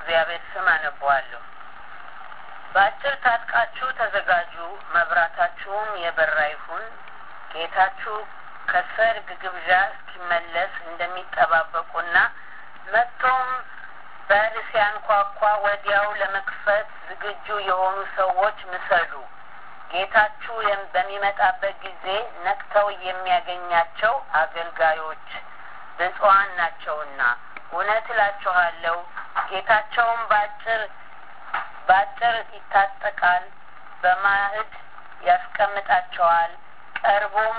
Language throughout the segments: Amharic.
በእግዚአብሔር ስም አነበዋለሁ። በአጭር ታጥቃችሁ ተዘጋጁ፣ መብራታችሁም የበራ ይሁን። ጌታችሁ ከሰርግ ግብዣ እስኪመለስ እንደሚጠባበቁና መጥቶም በር ሲያንኳኳ ወዲያው ለመክፈት ዝግጁ የሆኑ ሰዎች ምሰሉ። ጌታችሁ በሚመጣበት ጊዜ ነቅተው የሚያገኛቸው አገልጋዮች ብፁዓን ናቸውና። እውነት እላችኋለሁ ጌታቸውም በአጭር በአጭር ይታጠቃል፣ በማዕድ ያስቀምጣቸዋል፣ ቀርቦም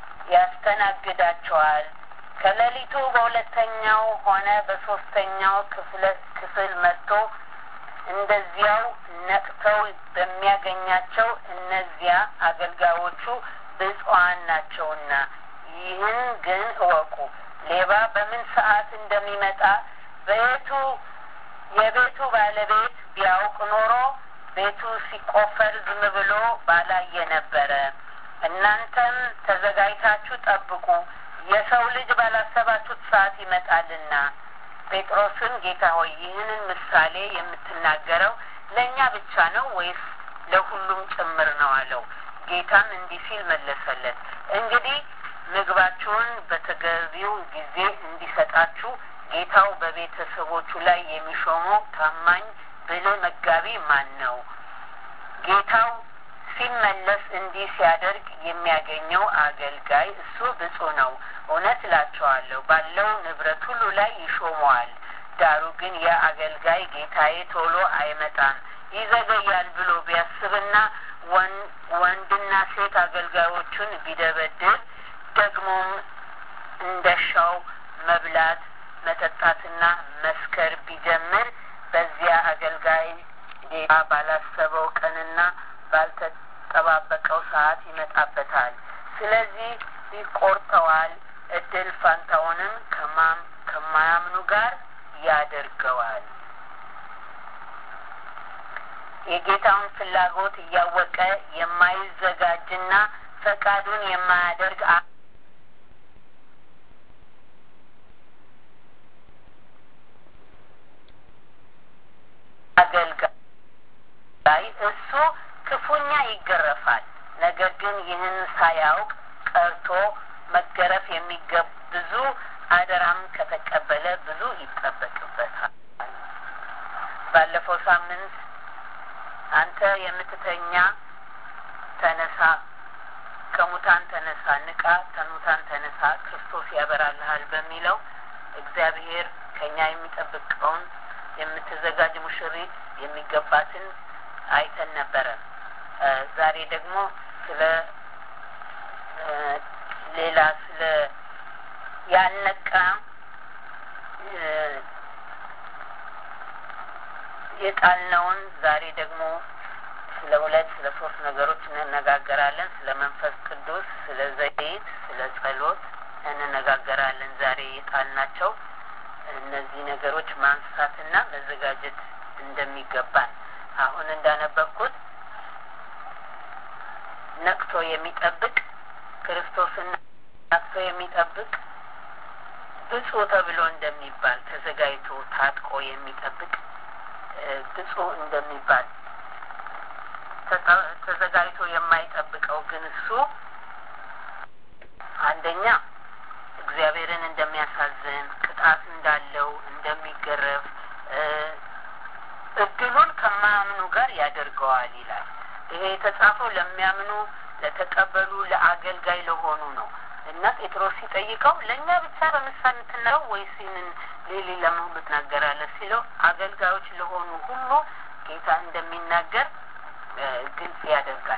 ያስተናግዳቸዋል። ከሌሊቱ በሁለተኛው ሆነ በሶስተኛው ክፍል መጥቶ እንደዚያው ነቅተው በሚያገኛቸው እነዚያ አገልጋዮቹ ብፁዓን ናቸውና። ይህን ግን እወቁ፣ ሌባ በምን ሰዓት እንደሚመጣ በየቱ የቤቱ ባለቤት ቢያውቅ ኖሮ ቤቱ ሲቆፈር ዝም ብሎ ባላየ ነበረ። እናንተም ተዘጋጅታችሁ ጠብቁ፣ የሰው ልጅ ባላሰባችሁት ሰዓት ይመጣልና። ጴጥሮስም ጌታ ሆይ ይህንን ምሳሌ የምትናገረው ለእኛ ብቻ ነው ወይስ ለሁሉም ጭምር ነው አለው። ጌታም እንዲህ ሲል መለሰለት፣ እንግዲህ ምግባችሁን በተገቢው ጊዜ እንዲሰጣችሁ ጌታው በቤተሰቦቹ ላይ የሚሾመው ታማኝ ብልህ መጋቢ ማን ነው? ጌታው ሲመለስ እንዲህ ሲያደርግ የሚያገኘው አገልጋይ እሱ ብፁዕ ነው። እውነት እላቸዋለሁ ባለው ንብረት ሁሉ ላይ ይሾመዋል። ዳሩ ግን ያ አገልጋይ ጌታዬ ቶሎ አይመጣም ይዘገያል ብሎ ቢያስብና ወንድና ሴት አገልጋዮቹን ቢደበድብ ደግሞም እንደሻው መብላት መጠጣትና መስከር ቢጀምር በዚያ አገልጋይ ጌታ ባላሰበው ቀንና ባልተጠባበቀው ሰዓት ይመጣበታል። ስለዚህ ይቆርጠዋል፣ እድል ፋንታውንም ከማም ከማያምኑ ጋር ያደርገዋል። የጌታውን ፍላጎት እያወቀ የማይዘጋጅና ፈቃዱን የማያደርግ አገልጋይ እሱ ክፉኛ ይገረፋል። ነገር ግን ይህን ሳያውቅ ቀርቶ መገረፍ የሚገብ ብዙ አደራም ከተቀበለ ብዙ ይጠበቅበታል። ባለፈው ሳምንት አንተ የምትተኛ ተነሳ፣ ከሙታን ተነሳ፣ ንቃ፣ ከሙታን ተነሳ፣ ክርስቶስ ያበራልሃል በሚለው እግዚአብሔር ከኛ የሚጠብቀውን የምትዘጋጅ ሙሽሪት የሚገባትን አይተን ነበረ። ዛሬ ደግሞ ስለ ሌላ ስለ ያልነቃ የጣልነውን ዛሬ ደግሞ ስለ ሁለት ስለ ሶስት ነገሮች እንነጋገራለን። ስለ መንፈስ ቅዱስ፣ ስለ ዘይት፣ ስለ ጸሎት እንነጋገራለን። ዛሬ የጣልናቸው እነዚህ ነገሮች ማንሳትና መዘጋጀት እንደሚገባን አሁን እንዳነበብኩት ነቅቶ የሚጠብቅ ክርስቶስን ነቅቶ የሚጠብቅ ብፁዕ ተብሎ እንደሚባል ተዘጋጅቶ ታጥቆ የሚጠብቅ ብፁዕ እንደሚባል ተዘጋጅቶ የማይጠብቀው ግን እሱ አንደኛ እግዚአብሔርን እንደሚያሳዝን ቅጣት እንዳለው እንደሚገረፍ እድሉን ከማያምኑ ጋር ያደርገዋል ይላል። ይሄ የተጻፈው ለሚያምኑ ለተቀበሉ ለአገልጋይ ለሆኑ ነው እና ጴጥሮስ ሲጠይቀው ለእኛ ብቻ በምሳሌ የምትናገረው ወይስ ይህንን ሌሊ ለመሁሉ ትናገራለህ ሲለው አገልጋዮች ለሆኑ ሁሉ ጌታ እንደሚናገር ግልጽ ያደርጋል።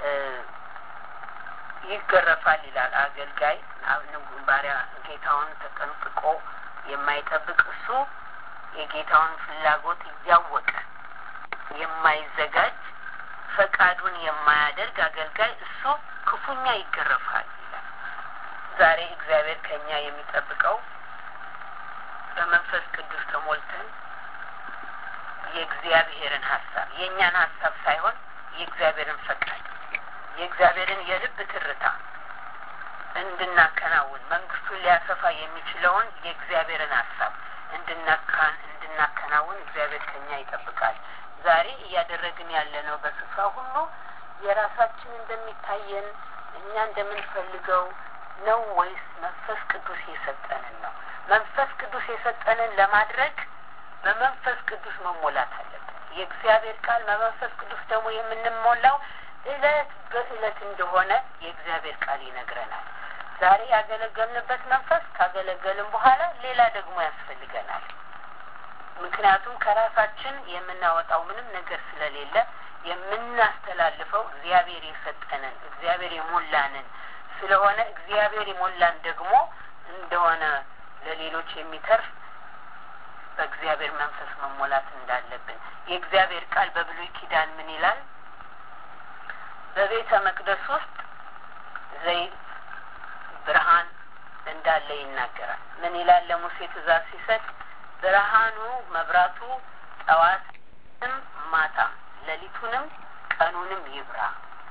ይገረፋል ይላል። አገልጋይ ባሪያ ጌታውን ተጠንቅቆ የማይጠብቅ እሱ የጌታውን ፍላጎት እያወቀ የማይዘጋጅ ፈቃዱን የማያደርግ አገልጋይ እሱ ክፉኛ ይገረፋል ይላል። ዛሬ እግዚአብሔር ከኛ የሚጠብቀው በመንፈስ ቅዱስ ተሞልተን የእግዚአብሔርን ሀሳብ የእኛን ሀሳብ ሳይሆን የእግዚአብሔርን ፈቃድ የእግዚአብሔርን የልብ ትርታ እንድናከናውን መንግስቱን ሊያሰፋ የሚችለውን የእግዚአብሔርን ሀሳብ እንድናካን እንድና እንድናከናውን እግዚአብሔር ከኛ ይጠብቃል። ዛሬ እያደረግን ያለነው በስፍራ ሁሉ የራሳችን እንደሚታየን እኛ እንደምንፈልገው ነው ወይስ መንፈስ ቅዱስ የሰጠንን ነው? መንፈስ ቅዱስ የሰጠንን ለማድረግ በመንፈስ ቅዱስ መሞላት አለብን። የእግዚአብሔር ቃል በመንፈስ ቅዱስ ደግሞ የምንሞላው እለት በእለት እንደሆነ የእግዚአብሔር ቃል ይነግረናል። ዛሬ ያገለገልንበት መንፈስ ካገለገልም በኋላ ሌላ ደግሞ ያስፈልገናል። ምክንያቱም ከራሳችን የምናወጣው ምንም ነገር ስለሌለ የምናስተላልፈው እግዚአብሔር የሰጠንን እግዚአብሔር የሞላንን ስለሆነ እግዚአብሔር የሞላን ደግሞ እንደሆነ ለሌሎች የሚተርፍ በእግዚአብሔር መንፈስ መሞላት እንዳለብን የእግዚአብሔር ቃል በብሉይ ኪዳን ምን ይላል? በቤተ መቅደስ ውስጥ ዘይት ብርሃን እንዳለ ይናገራል። ምን ይላል? ለሙሴ ትእዛዝ ሲሰጥ ብርሃኑ መብራቱ ጠዋትም ማታም ሌሊቱንም ቀኑንም ይብራ።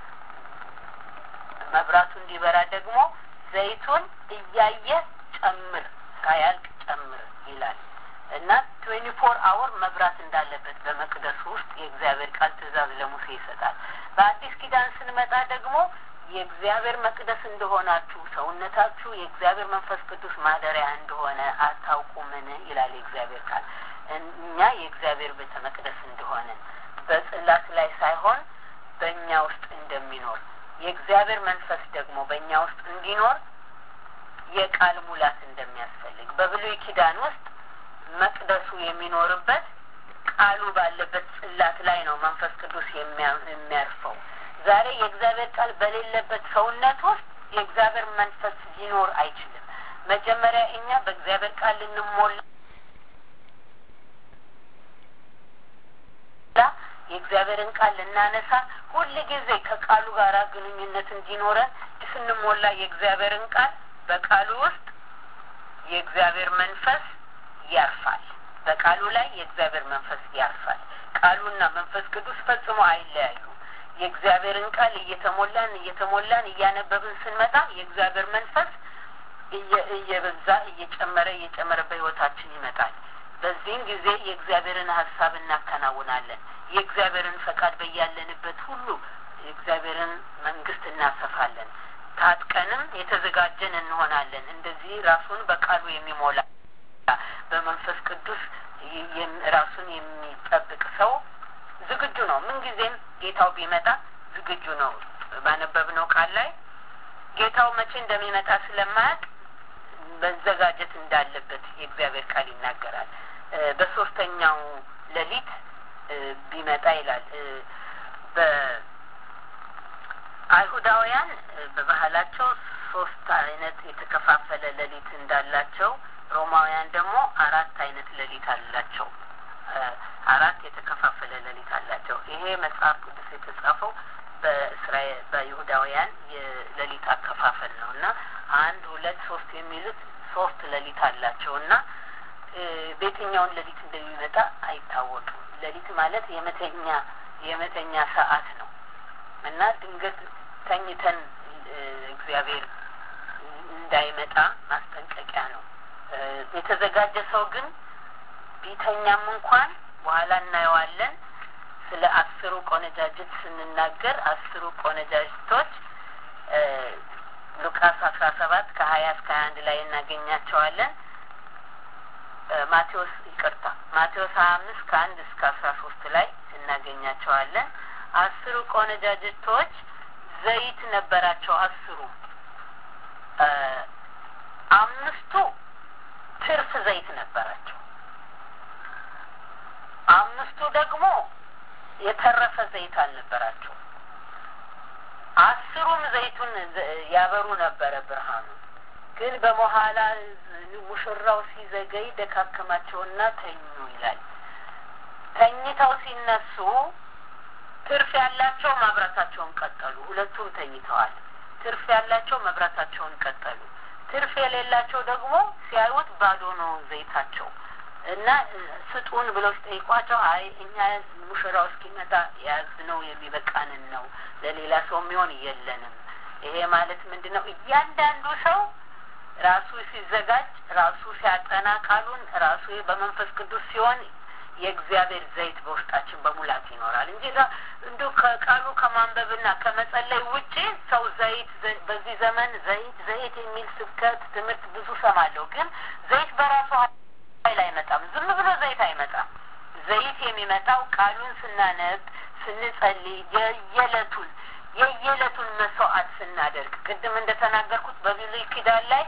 መብራቱ እንዲበራ ደግሞ ዘይቱን እያየ ጨምር፣ ሳያልቅ ጨምር ይላል እና ትዌንቲ ፎር አወር መብራት እንዳለበት በመቅደሱ ውስጥ የእግዚአብሔር ቃል ትእዛዝ ለሙሴ ይሰጣል። በአዲስ ኪዳን ስንመጣ ደግሞ የእግዚአብሔር መቅደስ እንደሆናችሁ ሰውነታችሁ የእግዚአብሔር መንፈስ ቅዱስ ማደሪያ እንደሆነ አታውቁምን? ይላል የእግዚአብሔር ቃል። እኛ የእግዚአብሔር ቤተ መቅደስ እንደሆንን በጽላት ላይ ሳይሆን በእኛ ውስጥ እንደሚኖር የእግዚአብሔር መንፈስ ደግሞ በእኛ ውስጥ እንዲኖር የቃል ሙላት እንደሚያስፈልግ በብሉይ ኪዳን ውስጥ መቅደሱ የሚኖርበት ቃሉ ባለበት ጽላት ላይ ነው መንፈስ ቅዱስ የሚያርፈው። ዛሬ የእግዚአብሔር ቃል በሌለበት ሰውነት ውስጥ የእግዚአብሔር መንፈስ ሊኖር አይችልም። መጀመሪያ እኛ በእግዚአብሔር ቃል ልንሞላ የእግዚአብሔርን ቃል ልናነሳ ሁል ጊዜ ከቃሉ ጋር ግንኙነት እንዲኖረን ስንሞላ የእግዚአብሔርን ቃል በቃሉ ውስጥ የእግዚአብሔር መንፈስ ያርፋል። በቃሉ ላይ የእግዚአብሔር መንፈስ ያርፋል። ቃሉና መንፈስ ቅዱስ ፈጽሞ አይለያዩ። የእግዚአብሔርን ቃል እየተሞላን እየተሞላን እያነበብን ስንመጣ የእግዚአብሔር መንፈስ እየበዛ እየጨመረ እየጨመረ በሕይወታችን ይመጣል። በዚህም ጊዜ የእግዚአብሔርን ሀሳብ እናከናውናለን። የእግዚአብሔርን ፈቃድ በያለንበት ሁሉ የእግዚአብሔርን መንግስት እናሰፋለን። ታጥቀንም የተዘጋጀን እንሆናለን። እንደዚህ ራሱን በቃሉ የሚሞላ በመንፈስ ቅዱስ ራሱን የሚጠብቅ ሰው ዝግጁ ነው። ምንጊዜም ጌታው ቢመጣ ዝግጁ ነው። ባነበብነው ቃል ላይ ጌታው መቼ እንደሚመጣ ስለማያውቅ መዘጋጀት እንዳለበት የእግዚአብሔር ቃል ይናገራል። በሶስተኛው ሌሊት ቢመጣ ይላል። በአይሁዳውያን በባህላቸው ሶስት አይነት የተከፋፈለ ሌሊት እንዳላቸው ሮማውያን ደግሞ አራት አይነት ሌሊት አላቸው። አራት የተከፋፈለ ሌሊት አላቸው። ይሄ መጽሐፍ ቅዱስ የተጻፈው በእስራኤል በይሁዳውያን የሌሊት አከፋፈል ነው እና አንድ ሁለት ሶስት የሚሉት ሶስት ሌሊት አላቸው እና በየትኛውን ሌሊት እንደሚመጣ አይታወቅም። ሌሊት ማለት የመተኛ የመተኛ ሰዓት ነው እና ድንገት ተኝተን እግዚአብሔር እንዳይመጣ ማስጠንቀቂያ ነው። የተዘጋጀ ሰው ግን ቢተኛም እንኳን በኋላ እናየዋለን። ስለ አስሩ ቆነጃጅት ስንናገር አስሩ ቆነጃጅቶች ሉቃስ አስራ ሰባት ከሀያ እስከ ሀያ አንድ ላይ እናገኛቸዋለን። ማቴዎስ ይቅርታ ማቴዎስ ሀያ አምስት ከአንድ እስከ አስራ ሶስት ላይ እናገኛቸዋለን። አስሩ ቆነጃጅቶች ዘይት ነበራቸው። አስሩ አምስቱ ትርፍ ዘይት ነበራቸው። አምስቱ ደግሞ የተረፈ ዘይት አልነበራቸው። አስሩም ዘይቱን ያበሩ ነበረ ብርሃኑ። ግን በመኋላ ሙሽራው ሲዘገይ ደካከማቸውና ተኙ ይላል። ተኝተው ሲነሱ ትርፍ ያላቸው ማብራታቸውን ቀጠሉ። ሁለቱም ተኝተዋል። ትርፍ ያላቸው መብራታቸውን ቀጠሉ። ትርፍ የሌላቸው ደግሞ ሲያዩት ባዶ ነው ዘይታቸው እና ስጡን ብለው ሲጠይቋቸው አይ እኛ ሙሽራው እስኪመጣ የያዝነው የሚበቃንን ነው፣ ለሌላ ሰው የሚሆን የለንም። ይሄ ማለት ምንድን ነው? እያንዳንዱ ሰው ራሱ ሲዘጋጅ፣ ራሱ ሲያጠና ቃሉን ራሱ በመንፈስ ቅዱስ ሲሆን የእግዚአብሔር ዘይት በውስጣችን በሙላት ይኖራል እንጂ እንዲ ከቃሉ ከማንበብና ከመጸለይ ውጪ ሰው ዘይት በዚህ ዘመን ዘይት ዘይት የሚል ስብከት ትምህርት ብዙ ሰማለሁ። ግን ዘይት በራሱ ኃይል አይመጣም። ዝም ብሎ ዘይት አይመጣም። ዘይት የሚመጣው ቃሉን ስናነብ፣ ስንጸልይ፣ የየዕለቱን የየዕለቱን መስዋዕት ስናደርግ ቅድም እንደተናገርኩት በብሉይ ኪዳን ላይ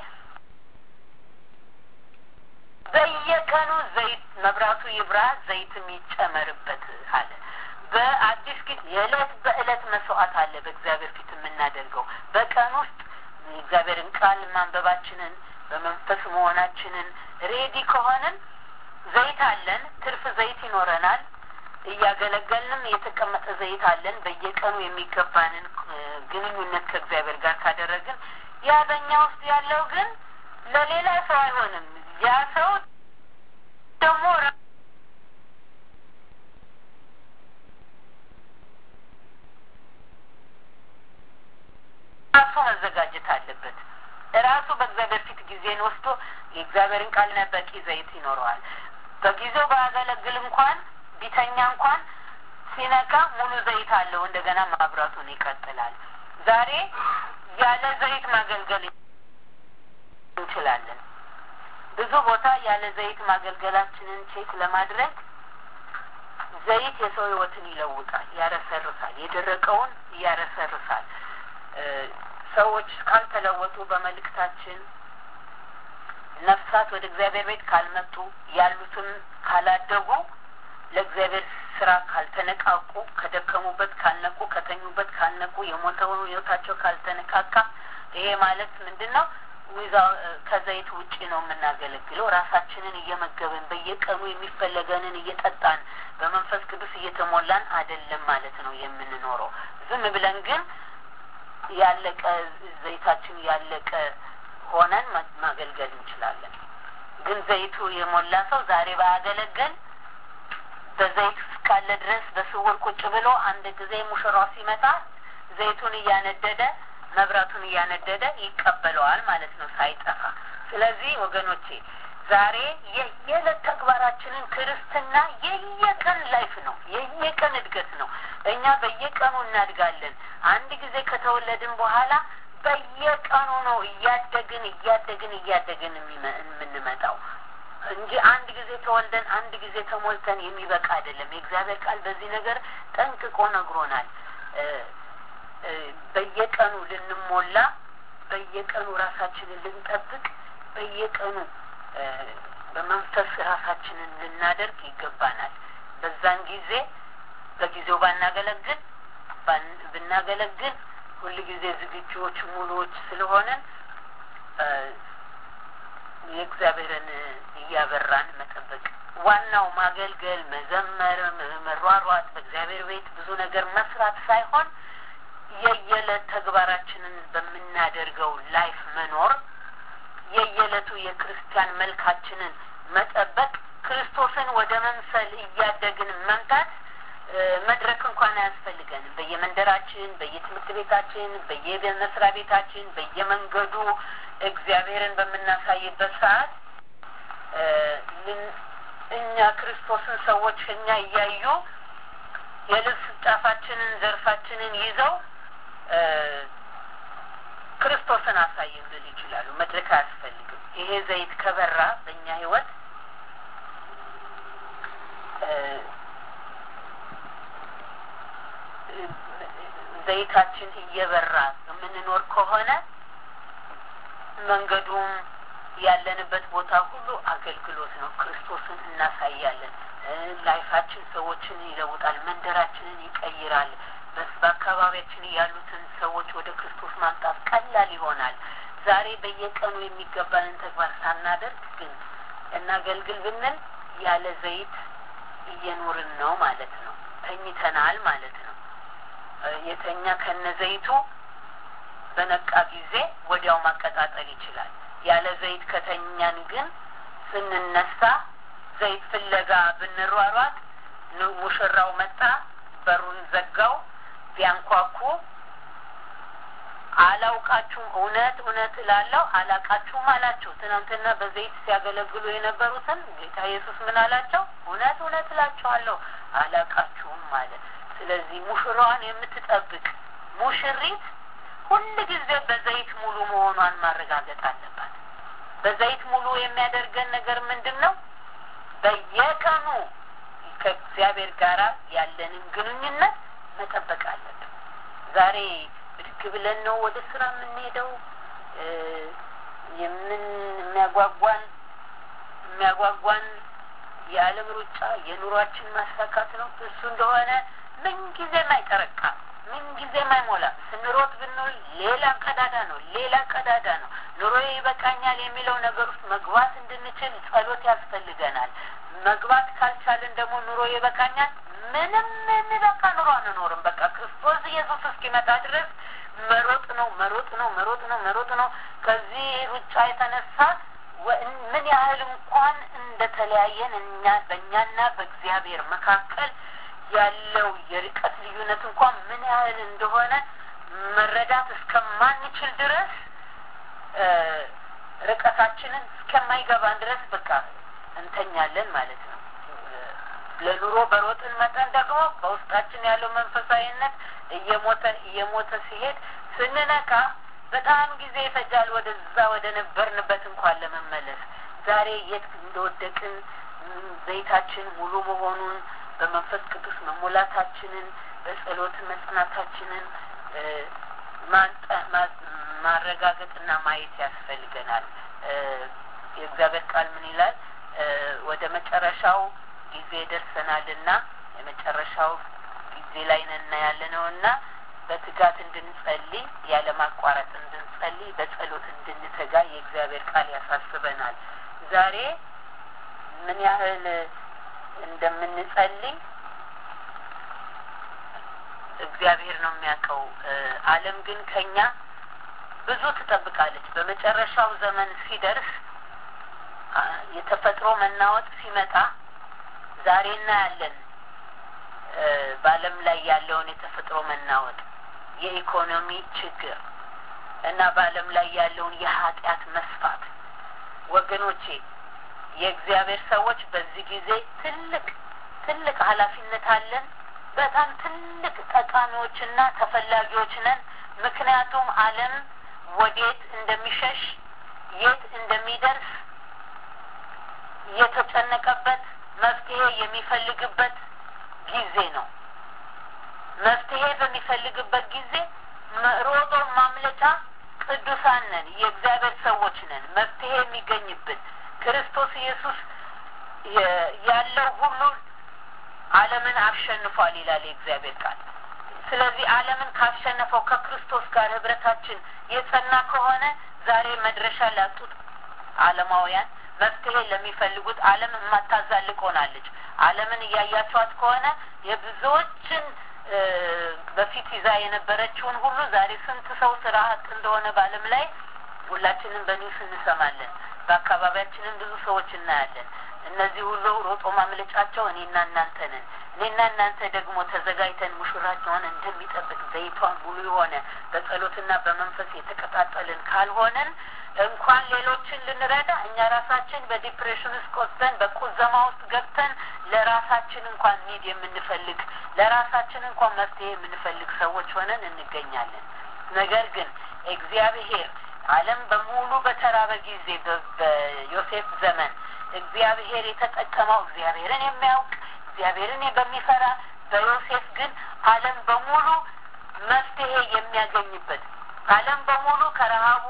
በየቀኑ ዘይት መብራቱ ይብራ ዘይትም ይጨመርበት አለ። በአዲስ ኪድ የዕለት በዕለት መስዋዕት አለ በእግዚአብሔር ፊት የምናደርገው በቀን ውስጥ የእግዚአብሔርን ቃል ማንበባችንን በመንፈስ መሆናችንን ሬዲ ከሆንን ዘይት አለን፣ ትርፍ ዘይት ይኖረናል። እያገለገልንም የተቀመጠ ዘይት አለን። በየቀኑ የሚገባንን ግንኙነት ከእግዚአብሔር ጋር ካደረግን ያ በእኛ ውስጥ ያለው ግን ለሌላ ሰው አይሆንም። ያ ሰው ደግሞ ራሱ መዘጋጀት አለበት። ራሱ በእግዚአብሔር ፊት ጊዜን ወስዶ የእግዚአብሔርን ቃል በቂ ዘይት ይኖረዋል። በጊዜው ባያገለግል እንኳን ቢተኛ እንኳን ሲነቃ ሙሉ ዘይት አለው። እንደገና ማብራቱን ይቀጥላል። ዛሬ ያለ ዘይት ማገልገል እንችላለን። ብዙ ቦታ ያለ ዘይት ማገልገላችንን ቼክ ለማድረግ ዘይት የሰው ሕይወትን ይለውጣል፣ ያረሰርሳል፣ የደረቀውን ያረሰርሳል። ሰዎች ካልተለወጡ በመልእክታችን ነፍሳት ወደ እግዚአብሔር ቤት ካልመጡ ያሉትም ካላደጉ ለእግዚአብሔር ስራ ካልተነቃቁ ከደከሙበት ካልነቁ ከተኙበት ካልነቁ የሞተውን ህይወታቸው ካልተነቃቃ ይሄ ማለት ምንድን ነው? ዊዛ ከዘይት ውጪ ነው የምናገለግለው። ራሳችንን እየመገብን በየቀኑ የሚፈለገንን እየጠጣን በመንፈስ ቅዱስ እየተሞላን አይደለም ማለት ነው የምንኖረው። ዝም ብለን ግን ያለቀ ዘይታችን ያለቀ ሆነን ማገልገል እንችላለን። ግን ዘይቱ የሞላ ሰው ዛሬ ባያገለግል በዘይት እስካለ ድረስ በስውር ቁጭ ብሎ አንድ ጊዜ ሙሽራው ሲመጣ ዘይቱን እያነደደ መብራቱን እያነደደ ይቀበለዋል ማለት ነው ሳይጠፋ። ስለዚህ ወገኖቼ ዛሬ የየዕለት ተግባራችንን ክርስትና የየቀን ላይፍ ነው፣ የየቀን እድገት ነው። እኛ በየቀኑ እናድጋለን። አንድ ጊዜ ከተወለድን በኋላ በየቀኑ ነው እያደግን እያደግን እያደግን የምንመጣው እንጂ አንድ ጊዜ ተወልደን አንድ ጊዜ ተሞልተን የሚበቃ አይደለም። የእግዚአብሔር ቃል በዚህ ነገር ጠንቅቆ ነግሮናል። በየቀኑ ልንሞላ፣ በየቀኑ ራሳችንን ልንጠብቅ፣ በየቀኑ በመንፈስ ራሳችንን ልናደርግ ይገባናል። በዛን ጊዜ በጊዜው ባናገለግል ብናገለግል ሁል ጊዜ ዝግጁዎች ሙሉዎች ስለሆነን የእግዚአብሔርን እያበራን መጠበቅ ዋናው ማገልገል፣ መዘመር፣ መሯሯጥ በእግዚአብሔር ቤት ብዙ ነገር መስራት ሳይሆን የየዕለት ተግባራችንን በምናደርገው ላይፍ መኖር የየዕለቱ የክርስቲያን መልካችንን መጠበቅ ክርስቶስን ወደ መምሰል እያደግን መምጣት መድረክ እንኳን አያስፈልገንም። በየመንደራችን፣ በየትምህርት ቤታችን፣ በየመስሪያ ቤታችን፣ በየመንገዱ እግዚአብሔርን በምናሳይበት ሰዓት እኛ ክርስቶስን ሰዎች እኛ እያዩ የልብስ ጫፋችንን ዘርፋችንን ይዘው ክርስቶስን አሳይን ልል ይችላሉ። መድረክ አያስፈልግም። ይሄ ዘይት ከበራ በእኛ ህይወት ዘይታችን እየበራ የምንኖር ከሆነ መንገዱም ያለንበት ቦታ ሁሉ አገልግሎት ነው። ክርስቶስን እናሳያለን። ላይፋችን ሰዎችን ይለውጣል። መንደራችንን ይቀይራል። በአካባቢያችን ያሉትን ሰዎች ወደ ክርስቶስ ማምጣት ቀላል ይሆናል። ዛሬ በየቀኑ የሚገባንን ተግባር ሳናደርግ ግን እናገልግል ብንል ያለ ዘይት እየኖርን ነው ማለት ነው። ተኝተናል ማለት ነው። የተኛ ከነ ዘይቱ በነቃ ጊዜ ወዲያው ማቀጣጠል ይችላል። ያለ ዘይት ከተኛን ግን ስንነሳ ዘይት ፍለጋ ብንሯሯጥ ሙሽራው መጣ፣ በሩን ዘጋው፣ ቢያንኳኩ አላውቃችሁም፣ እውነት እውነት እላለሁ አላውቃችሁም አላቸው። ትናንትና በዘይት ሲያገለግሉ የነበሩትን ጌታ ኢየሱስ ምን አላቸው? እውነት እውነት እላችኋለሁ አላውቃችሁም ማለት። ስለዚህ ሙሽራዋን የምትጠብቅ ሙሽሪት ሁል ጊዜ በዘይት ሙሉ መሆኗን ማረጋገጥ አለባት። በዘይት ሙሉ የሚያደርገን ነገር ምንድን ነው? በየቀኑ ከእግዚአብሔር ጋር ያለንን ግንኙነት መጠበቅ አለብን። ዛሬ ብድግ ብለን ነው ወደ ስራ የምንሄደው። የምን የሚያጓጓን የሚያጓጓን የዓለም ሩጫ የኑሯችን ማሳካት ነው። እሱ እንደሆነ ምንጊዜም አይጠረቃም፣ ምንጊዜም አይሞላም። ስንሮጥ ብንውል ሌላ ቀዳዳ ነው፣ ሌላ ቀዳዳ ነው። ኑሮዬ ይበቃኛል የሚለው ነገር ውስጥ መግባት እንድንችል ጸሎት ያስፈልገናል። መግባት ካልቻልን ደግሞ ኑሮ ይበቃኛል ምንም የሚበቃ ኑሮ አንኖርም። በቃ ክርስቶስ ኢየሱስ እስኪመጣ ድረስ መሮጥ ነው መሮጥ ነው መሮጥ ነው መሮጥ ነው። ከዚህ ሩጫ የተነሳ ምን ያህል እንኳን እንደተለያየን እኛ በእኛና በእግዚአብሔር መካከል ያለው የርቀት ልዩነት እንኳን ምን ያህል እንደሆነ መረዳት እስከማንችል ድረስ ርቀታችንን እስከማይገባን ድረስ በቃ እንተኛለን ማለት ነው። ለኑሮ በሮጥን መጠን ደግሞ በውስጣችን ያለው መንፈሳዊነት እየሞተ እየሞተ ሲሄድ ስንነቃ በጣም ጊዜ ይፈጃል ወደዛ ወደ ነበርንበት እንኳን ለመመለስ። ዛሬ የት እንደወደቅን ዘይታችን ሙሉ መሆኑን በመንፈስ ቅዱስ መሞላታችንን በጸሎት መጽናታችንን ማረጋገጥና ማየት ያስፈልገናል። የእግዚአብሔር ቃል ምን ይላል? ወደ መጨረሻው ጊዜ ደርሰናልና የመጨረሻው ጊዜ ላይ ነና ያለ ነውና በትጋት እንድንጸልይ ያለማቋረጥ እንድንጸልይ በጸሎት እንድንተጋ የእግዚአብሔር ቃል ያሳስበናል። ዛሬ ምን ያህል እንደምንጸልይ እግዚአብሔር ነው የሚያውቀው። ዓለም ግን ከኛ ብዙ ትጠብቃለች። በመጨረሻው ዘመን ሲደርስ የተፈጥሮ መናወጥ ሲመጣ ዛሬ እናያለን። በዓለም ላይ ያለውን የተፈጥሮ መናወጥ፣ የኢኮኖሚ ችግር እና በዓለም ላይ ያለውን የኃጢአት መስፋት ወገኖቼ የእግዚአብሔር ሰዎች በዚህ ጊዜ ትልቅ ትልቅ ኃላፊነት አለን። በጣም ትልቅ ጠቃሚዎችና ተፈላጊዎች ነን። ምክንያቱም ዓለም ወዴት እንደሚሸሽ የት እንደሚደርስ የተጨነቀበት መፍትሄ የሚፈልግበት ጊዜ ነው። መፍትሄ በሚፈልግበት ጊዜ ሮጦ ማምለጫ ቅዱሳን ነን፣ የእግዚአብሔር ሰዎች ነን። መፍትሄ የሚገኝብን ክርስቶስ ኢየሱስ ያለው ሁሉ ዓለምን አሸንፏል ይላል የእግዚአብሔር ቃል። ስለዚህ ዓለምን ካሸነፈው ከክርስቶስ ጋር ህብረታችን የጸና ከሆነ ዛሬ መድረሻ ላጡት ዓለማውያን መፍትሄ ለሚፈልጉት ዓለም የማታዛልቅ ሆናለች። ዓለምን እያያቸዋት ከሆነ የብዙዎችን በፊት ይዛ የነበረችውን ሁሉ ዛሬ ስንት ሰው ስራ አጥ እንደሆነ በዓለም ላይ ሁላችንም በኒውስ እንሰማለን። በአካባቢያችንም ብዙ ሰዎች እናያለን። እነዚህ ሁሉ ሮጦ ማምለጫቸው እኔና እናንተ ነን። እኔና እናንተ ደግሞ ተዘጋጅተን ሙሽራቸውን እንደሚጠብቅ ዘይቷን ሙሉ የሆነ በጸሎትና በመንፈስ የተቀጣጠልን ካልሆነን እንኳን ሌሎችን ልንረዳ እኛ ራሳችን በዲፕሬሽን ውስጥ ቆስጠን በቁዘማ ውስጥ ገብተን ለራሳችን እንኳን ሚድ የምንፈልግ ለራሳችን እንኳን መፍትሄ የምንፈልግ ሰዎች ሆነን እንገኛለን። ነገር ግን እግዚአብሔር ዓለም በሙሉ በተራበ ጊዜ በዮሴፍ ዘመን እግዚአብሔር የተጠቀመው እግዚአብሔርን የሚያውቅ እግዚአብሔርን በሚፈራ በዮሴፍ ግን ዓለም በሙሉ መፍትሄ የሚያገኝበት ዓለም በሙሉ ከረሃቡ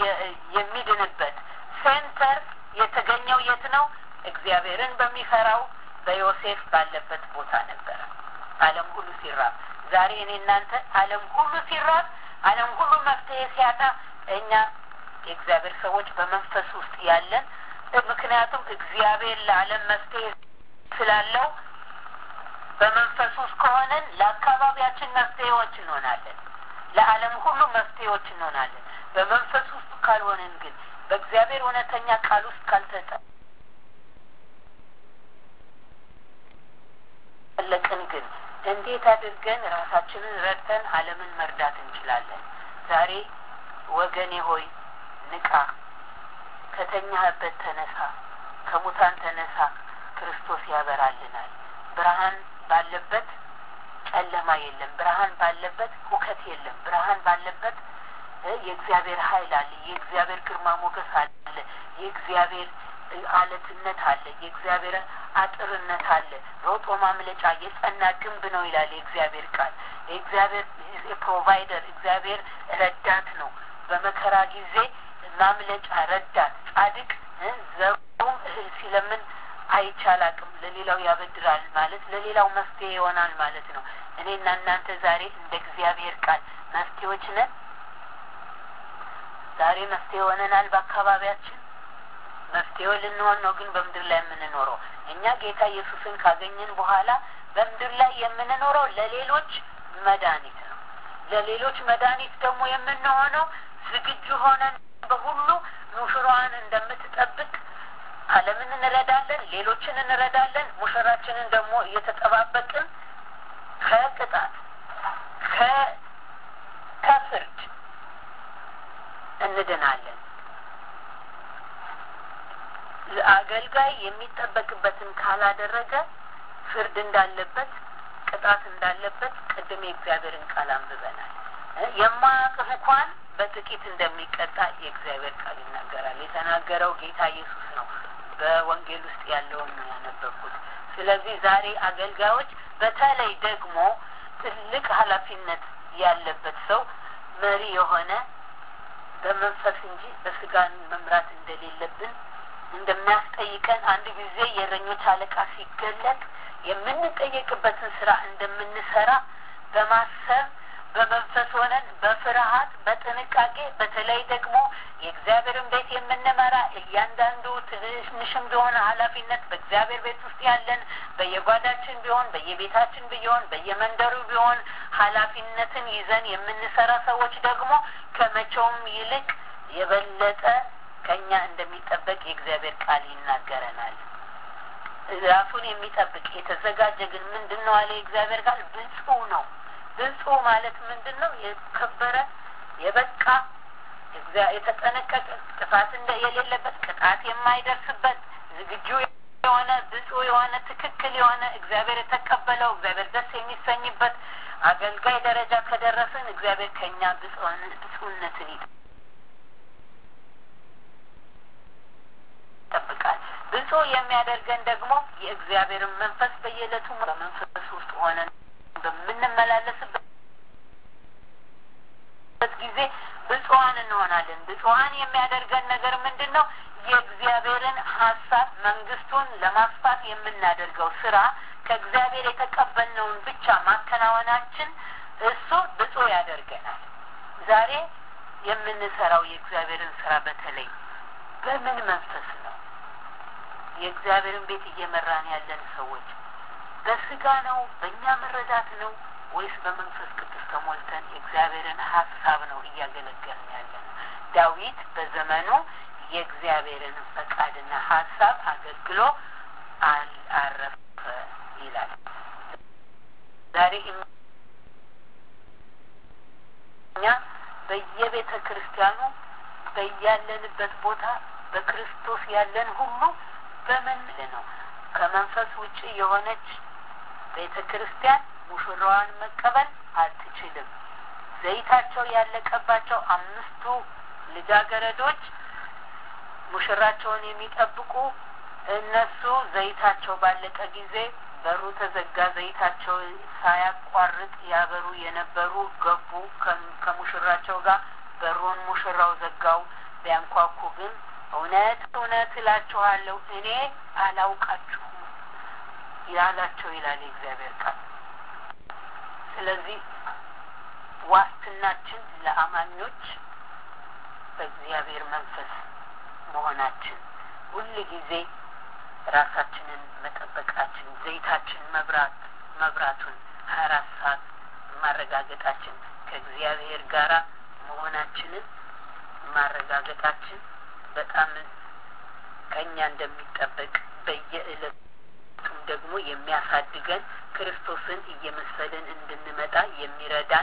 የሚድንበት ሴንተር የተገኘው የት ነው? እግዚአብሔርን በሚፈራው በዮሴፍ ባለበት ቦታ ነበረ። ዓለም ሁሉ ሲራብ ዛሬ እኔ እናንተ ዓለም ሁሉ ሲራብ ዓለም ሁሉ መፍትሄ ሲያጣ እኛ የእግዚአብሔር ሰዎች በመንፈስ ውስጥ ያለን ምክንያቱም እግዚአብሔር ለዓለም መፍትሄ ስላለው በመንፈስ ውስጥ ከሆነን ለአካባቢያችን መፍትሄዎች እንሆናለን። ለዓለም ሁሉ መፍትሄዎች እንሆናለን። በመንፈስ ውስጥ ካልሆንን ግን በእግዚአብሔር እውነተኛ ቃል ውስጥ ካልተጠ ፈለቅን ግን እንዴት አድርገን ራሳችንን ረድተን ዓለምን መርዳት እንችላለን? ዛሬ ወገኔ ሆይ ንቃ፣ ከተኛህበት ተነሳ፣ ከሙታን ተነሳ፣ ክርስቶስ ያበራልናል። ብርሃን ባለበት ጨለማ የለም። ብርሃን ባለበት ሁከት የለም። ብርሃን ባለበት የእግዚአብሔር ኃይል አለ። የእግዚአብሔር ግርማ ሞገስ አለ። የእግዚአብሔር አለትነት አለ። የእግዚአብሔር አጥርነት አለ። ሮጦ ማምለጫ የጸና ግንብ ነው ይላል የእግዚአብሔር ቃል። የእግዚአብሔር ፕሮቫይደር እግዚአብሔር ረዳት ነው። በመከራ ጊዜ ማምለጫ ረዳት፣ ጻድቅ ዘሩም እህል ሲለምን አይቻል አቅም ለሌላው ያበድራል ማለት ለሌላው መፍትሄ ይሆናል ማለት ነው። እኔና እናንተ ዛሬ እንደ እግዚአብሔር ቃል መፍትሄዎች ነን። ዛሬ መፍትሄ ሆነናል በአካባቢያችን መፍትሄው ልንሆን ነው ግን በምድር ላይ የምንኖረው እኛ ጌታ ኢየሱስን ካገኘን በኋላ በምድር ላይ የምንኖረው ለሌሎች መድኃኒት ነው። ለሌሎች መድኃኒት ደግሞ የምንሆነው ዝግጁ ሆነን በሁሉ ሙሽራዋን እንደምትጠብቅ ዓለምን እንረዳለን፣ ሌሎችን እንረዳለን። ሙሽራችንን ደግሞ እየተጠባበቅን ከቅጣት ከፍርድ እንድናለን። አገልጋይ የሚጠበቅበትን ካላደረገ ፍርድ እንዳለበት ቅጣት እንዳለበት ቅድም የእግዚአብሔርን ቃል አንብበናል። የማያውቅህ እንኳን በጥቂት እንደሚቀጣ የእግዚአብሔር ቃል ይናገራል። የተናገረው ጌታ ኢየሱስ ነው። በወንጌል ውስጥ ያለውን ነው ያነበብኩት። ስለዚህ ዛሬ አገልጋዮች በተለይ ደግሞ ትልቅ ኃላፊነት ያለበት ሰው መሪ የሆነ በመንፈስ እንጂ በስጋን መምራት እንደሌለብን እንደሚያስጠይቀን አንድ ጊዜ የእረኞች አለቃ ሲገለጥ የምንጠየቅበትን ስራ እንደምንሰራ በማሰብ በመንፈስ ሆነን በፍርሃት በጥንቃቄ በተለይ ደግሞ የእግዚአብሔርን ቤት የምንመራ እያንዳንዱ ትንሽም ቢሆን ኃላፊነት በእግዚአብሔር ቤት ውስጥ ያለን በየጓዳችን ቢሆን በየቤታችን ቢሆን በየመንደሩ ቢሆን ኃላፊነትን ይዘን የምንሰራ ሰዎች ደግሞ ከመቼውም ይልቅ የበለጠ ከኛ እንደሚጠበቅ የእግዚአብሔር ቃል ይናገረናል። ራሱን የሚጠብቅ የተዘጋጀ ግን ምንድን ነው አለ የእግዚአብሔር ቃል ብፁዕ ነው። ብፁዕ ማለት ምንድን ነው? የከበረ የበቃ የተጠነቀቀ ጥፋት እንደ የሌለበት ቅጣት የማይደርስበት ዝግጁ የሆነ ብፁዕ የሆነ ትክክል የሆነ እግዚአብሔር የተቀበለው እግዚአብሔር ደስ የሚሰኝበት አገልጋይ ደረጃ ከደረስን እግዚአብሔር ከእኛ ብፁዕነትን ይጠብቃል። ብፁዕ የሚያደርገን ደግሞ የእግዚአብሔርን መንፈስ በየዕለቱ በመንፈስ ውስጥ ሆነን በምንመላለስበት ጊዜ ብፁዓን እንሆናለን። ብፁዓን የሚያደርገን ነገር ምንድን ነው? የእግዚአብሔርን ሀሳብ መንግስቱን ለማስፋት የምናደርገው ስራ ከእግዚአብሔር የተቀበልነውን ብቻ ማከናወናችን እሱ ብፁዕ ያደርገናል። ዛሬ የምንሰራው የእግዚአብሔርን ስራ በተለይ በምን መንፈስ ነው? የእግዚአብሔርን ቤት እየመራን ያለን ሰዎች በስጋ ነው? በእኛ መረዳት ነው? ወይስ በመንፈስ ቅዱስ ተሞልተን የእግዚአብሔርን ሀሳብ ነው እያገለገልን ያለን? ዳዊት በዘመኑ የእግዚአብሔርን ፈቃድና ሀሳብ አገልግሎ አረፈ ይላል። ዛሬ እኛ በየቤተ ክርስቲያኑ በያለንበት ቦታ በክርስቶስ ያለን ሁሉ በምን ነው ከመንፈስ ውጭ የሆነች ቤተ ክርስቲያን ሙሽራዋን መቀበል አትችልም። ዘይታቸው ያለቀባቸው አምስቱ ልጃገረዶች ሙሽራቸውን የሚጠብቁ እነሱ ዘይታቸው ባለቀ ጊዜ በሩ ተዘጋ። ዘይታቸው ሳያቋርጥ ያበሩ የነበሩ ገቡ ከሙሽራቸው ጋር በሩን ሙሽራው ዘጋው። ቢያንኳኩ ግን እውነት እውነት እላችኋለሁ እኔ አላውቃችሁም ያላቸው ይላል የእግዚአብሔር ቃል። ስለዚህ ዋስትናችን ለአማኞች በእግዚአብሔር መንፈስ መሆናችን ሁል ጊዜ ራሳችንን መጠበቃችን ዘይታችን መብራት መብራቱን ሀያ አራት ሰዓት ማረጋገጣችን ከእግዚአብሔር ጋራ መሆናችንን ማረጋገጣችን በጣም ከእኛ እንደሚጠበቅ በየዕለቱም ደግሞ የሚያሳድገን ክርስቶስን እየመሰልን እንድንመጣ የሚረዳን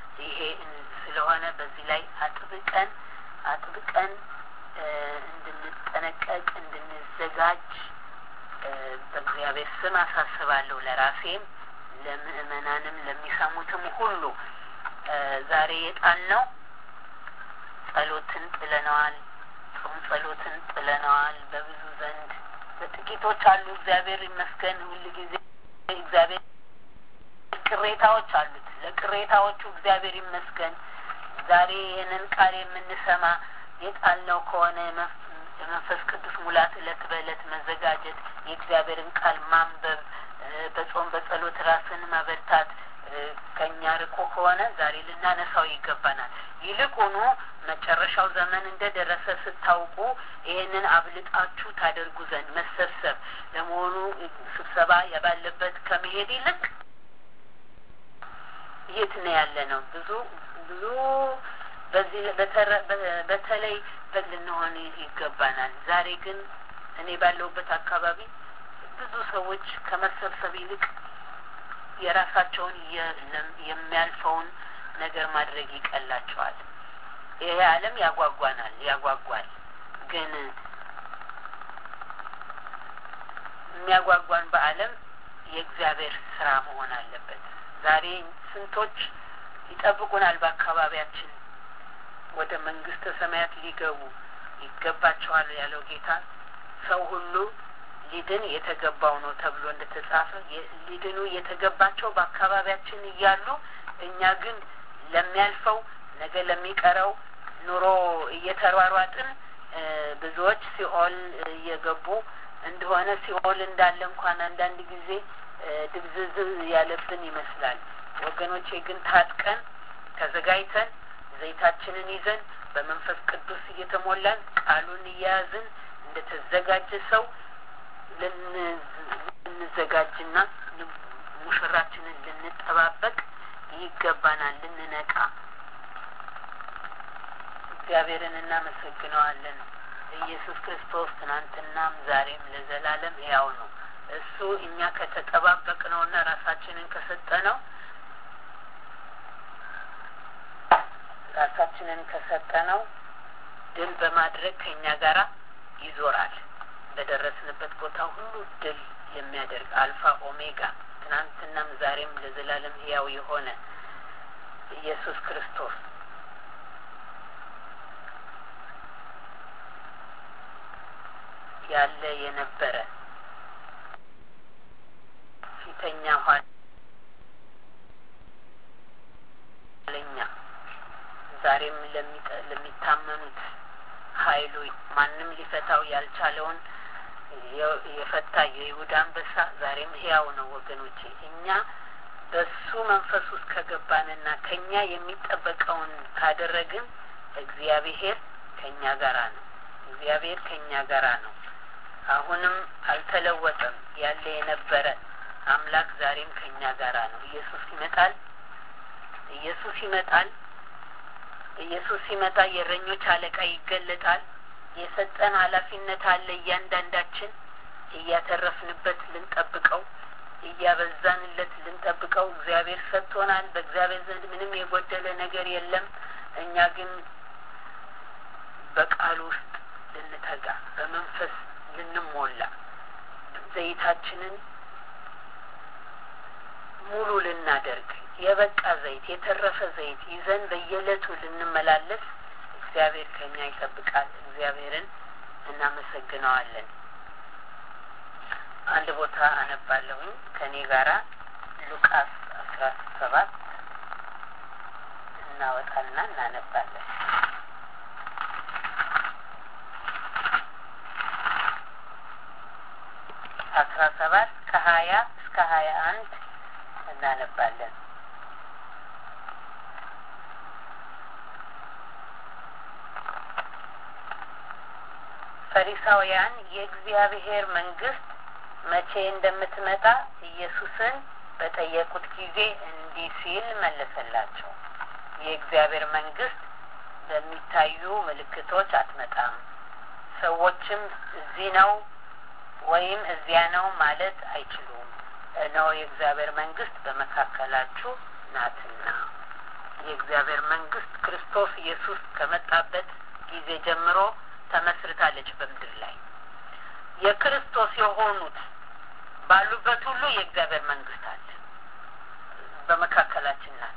ይሄ ስለሆነ በዚህ ላይ አጥብቀን አጥብቀን እንድንጠነቀቅ እንድንዘጋጅ በእግዚአብሔር ስም አሳስባለሁ። ለራሴም ለምእመናንም ለሚሰሙትም ሁሉ ዛሬ የጣልነው ጸሎትን ጥለነዋል። ጾም ጸሎትን ጥለነዋል። በብዙ ዘንድ በጥቂቶች አሉ። እግዚአብሔር ይመስገን። ሁል ጊዜ እግዚአብሔር ቅሬታዎች አሉት። ለቅሬታዎቹ እግዚአብሔር ይመስገን። ዛሬ ይህንን ቃል የምንሰማ የጣልነው ከሆነ የመንፈስ ቅዱስ ሙላት እለት በእለት መዘጋጀት፣ የእግዚአብሔርን ቃል ማንበብ፣ በጾም በጸሎት ራስን ማበርታት ከእኛ ርቆ ከሆነ ዛሬ ልናነሳው ይገባናል። ይልቁኑ መጨረሻው ዘመን እንደ ደረሰ ስታውቁ ይህንን አብልጣችሁ ታደርጉ ዘንድ መሰብሰብ ለመሆኑ ስብሰባ ባለበት ከመሄድ ይልቅ የት ነው ያለ ነው? ብዙ ብዙ በዚህ በተለይ ልንሆን ይገባናል። ዛሬ ግን እኔ ባለሁበት አካባቢ ብዙ ሰዎች ከመሰብሰብ ይልቅ የራሳቸውን የሚያልፈውን ነገር ማድረግ ይቀላቸዋል። ይሄ ዓለም ያጓጓናል፣ ያጓጓል። ግን የሚያጓጓን በዓለም የእግዚአብሔር ስራ መሆን አለበት። ዛሬ ስንቶች ይጠብቁናል በአካባቢያችን ወደ መንግስተ ሰማያት ሊገቡ ይገባቸዋል ያለው ጌታ ሰው ሁሉ ሊድን የተገባው ነው ተብሎ እንደተጻፈ ሊድኑ የተገባቸው በአካባቢያችን እያሉ እኛ ግን ለሚያልፈው ነገ ለሚቀረው ኑሮ እየተሯሯጥን ብዙዎች ሲኦል እየገቡ እንደሆነ ሲኦል እንዳለ እንኳን አንዳንድ ጊዜ ድብዝዝ ያለብን ይመስላል። ወገኖቼ ግን ታጥቀን ተዘጋጅተን ዘይታችንን ይዘን በመንፈስ ቅዱስ እየተሞላን ቃሉን እየያዝን እንደተዘጋጀ ሰው ልንዘጋጅና ሙሽራችንን ልንጠባበቅ ይገባናል። ልንነቃ እግዚአብሔርን እናመሰግነዋለን። ኢየሱስ ክርስቶስ ትናንትናም ዛሬም ለዘላለም ሕያው ነው። እሱ እኛ ከተጠባበቅ ነውና ራሳችንን ከሰጠ ነው ራሳችንን ከሰጠ ነው ድል በማድረግ ከእኛ ጋራ ይዞራል። በደረስንበት ቦታ ሁሉ ድል የሚያደርግ አልፋ ኦሜጋ ትናንትናም ዛሬም ለዘላለም ሕያው የሆነ ኢየሱስ ክርስቶስ ያለ የነበረ ፊተኛ ኋለኛ ዛሬም ለሚታመኑት ኃይሉ ማንም ሊፈታው ያልቻለውን የፈታ የይሁዳ አንበሳ ዛሬም ሕያው ነው። ወገኖቼ እኛ በሱ መንፈስ ውስጥ ከገባንና ከኛ የሚጠበቀውን ካደረግን እግዚአብሔር ከኛ ጋራ ነው። እግዚአብሔር ከኛ ጋራ ነው። አሁንም አልተለወጠም። ያለ የነበረ አምላክ ዛሬም ከኛ ጋራ ነው። ኢየሱስ ይመጣል። ኢየሱስ ይመጣል። ኢየሱስ ሲመጣ የእረኞች አለቃ ይገለጣል። የሰጠን ኃላፊነት አለ። እያንዳንዳችን እያተረፍንበት ልንጠብቀው፣ እያበዛንለት ልንጠብቀው እግዚአብሔር ሰጥቶናል። በእግዚአብሔር ዘንድ ምንም የጎደለ ነገር የለም። እኛ ግን በቃሉ ውስጥ ልንተጋ፣ በመንፈስ ልንሞላ፣ ዘይታችንን ሙሉ ልናደርግ የበቃ ዘይት የተረፈ ዘይት ይዘን በየዕለቱ ልንመላለስ እግዚአብሔር ከኛ ይጠብቃል። እግዚአብሔርን እናመሰግነዋለን። አንድ ቦታ አነባለሁኝ ከእኔ ጋራ ሉቃስ አስራ ሰባት እናወጣና እናነባለን። አስራ ሰባት ከሀያ እስከ ሀያ አንድ እናነባለን። ፈሪሳውያን የእግዚአብሔር መንግስት መቼ እንደምትመጣ ኢየሱስን በጠየቁት ጊዜ እንዲህ ሲል መለሰላቸው። የእግዚአብሔር መንግስት በሚታዩ ምልክቶች አትመጣም። ሰዎችም እዚህ ነው ወይም እዚያ ነው ማለት አይችሉም። እነሆ የእግዚአብሔር መንግስት በመካከላችሁ ናትና። የእግዚአብሔር መንግስት ክርስቶስ ኢየሱስ ከመጣበት ጊዜ ጀምሮ ተመስርታለች በምድር ላይ የክርስቶስ የሆኑት ባሉበት ሁሉ የእግዚአብሔር መንግስት አለ በመካከላችን ናት